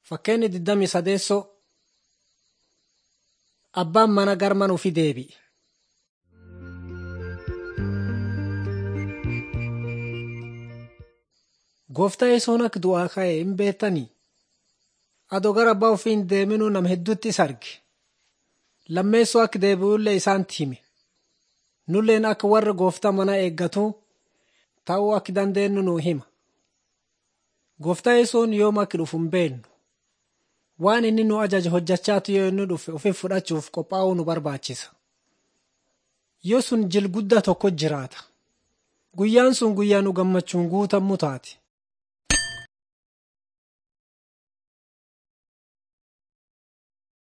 Fakkeenyi 28 Abbaan mana gara mana ofii deebi'e. Gooftaa yesoon akka du'aa ka'e hin beektanii? Adoo gara abbaa ofii hin deeminuu nama hedduutti isa arge. Lammeessoo akka deebi'ullee isaanitti hime. Nulleen akka warra gooftaa manaa eeggatu ta'uu akka dandeenyu nuu hima. Gooftaa yesoon yoom akka dhufu hin beeknu. Waan inni nu ajaje hojjechaatu yoo inni dhufe ofii fudhachuuf qophaa'uu nu barbaachisa. Yoo sun jil guddaa tokko jiraata. Guyyaan sun guyyaa nu gammachuun guutamu taate.